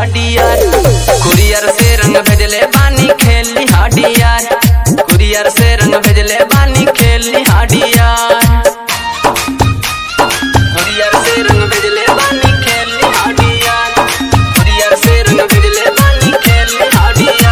हाडियर courier से रंग भेजले बानी खेली हाडियर कुरियर से रंग भेजले बानी खेली हाडियर कुरियर से रंग भेजले बानी खेली हाडियर कुरियर से रंग भेजले बानी खेली हाडियर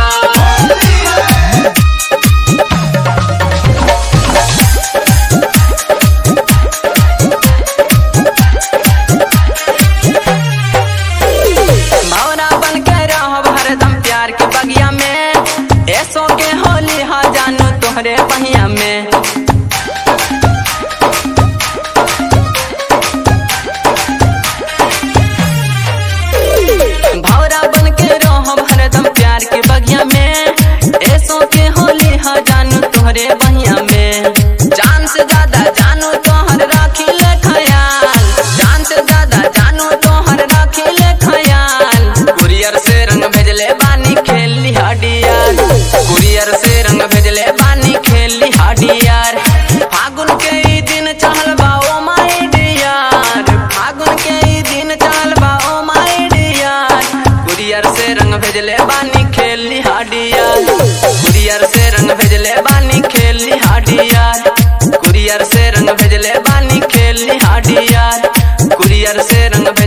मौना बन के रहब हरदम प्यार के बगिया में ऐसो के होली हा जानू तोहरे पहिया में भौरा बन के रहब हरदम प्यार के बगिया में ऐसो के होली हा जानू तोहरे बहिया में जान से ज्यादा जानू तोहर राखी ले खयाल जान से ज्यादा जानू तोहर राखी ले खयाल कुरियर से रंग भेजले बानी खेली हाडियार कुरियर से रंग भेजले बानी खेली हाडियार फागुन के ई दिन चहल बा ओ माय डियर फागुन के ई दिन चहल बा ओ माय डियर कुरियर से रंग भेजले बानी खेली हाडियार कुरियर से रंग भेजले बानी खेली हाडियार कुरियर से रंग भेजले बानी खेली हाडियार कुरियर से रंग भेजले